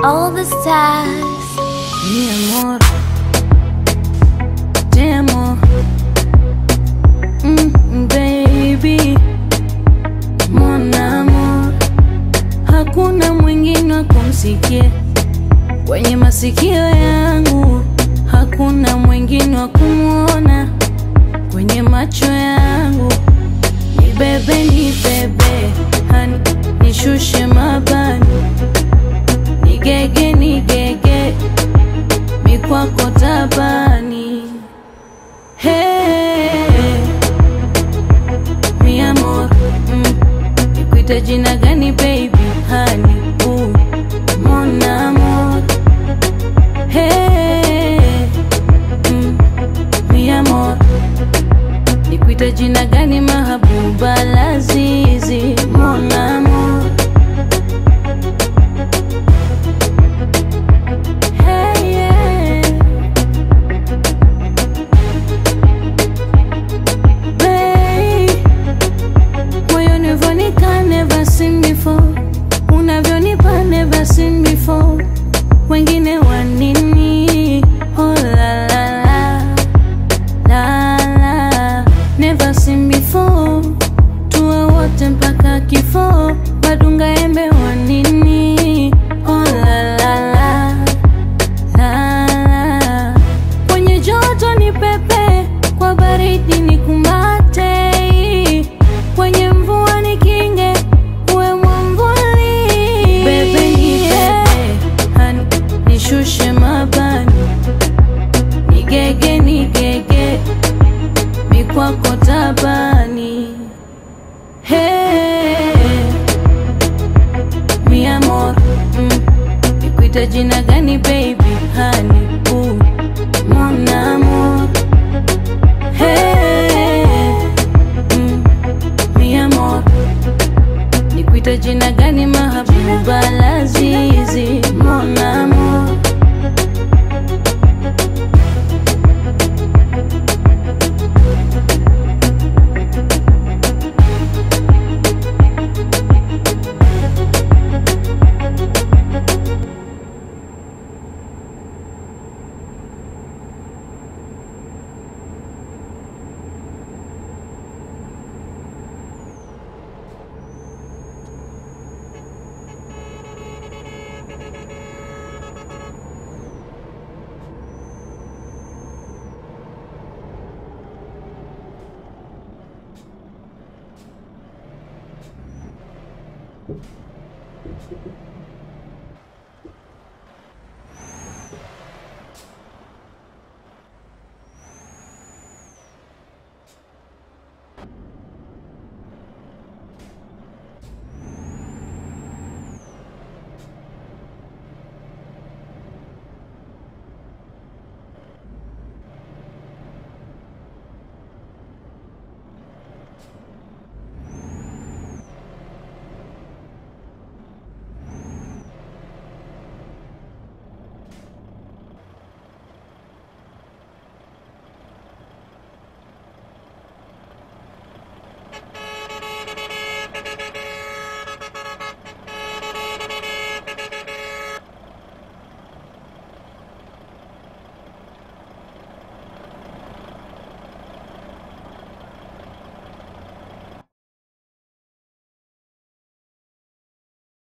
all the stars. Mi amor, te amo, mm, baby, mon amor, hakuna mwingine wa kumsikia kwenye masikio yangu, hakuna mwingine wa kumwona kwenye macho yangu. Ni bebe, ni bebe, hani nishushe mabani, nigege, nigege mikwako tabani. Hey, mi amor, mm, nikuite jina gani baby? Hani, uh, mon amor. Hey, mm, mi amor, nikuite jina gani mahabuba lazizi? Mon amor. Hey, yeah. Babe, moyoni uvonika never seen before, unavyonipa never seen before. Wengine wanini? Oh la la la la la, never seen before. Tuwe wote mpaka kifo, madunga embe wanini? Oh la la la la la. Kwenye joto ni pepe, kwa baridi ni kumate, kwenye mvua ni kinge, uwe mwamvuli. Bebe ni bebe, hani nishushe mabani, nigege nigege, mikwako tabani. Hey, mi amor, mm, nikuite jina gani baby? Hani, uh, mon amor. Hey, mm, mi amor, nikuite jina gani mahabuba lazizi? Mon amor.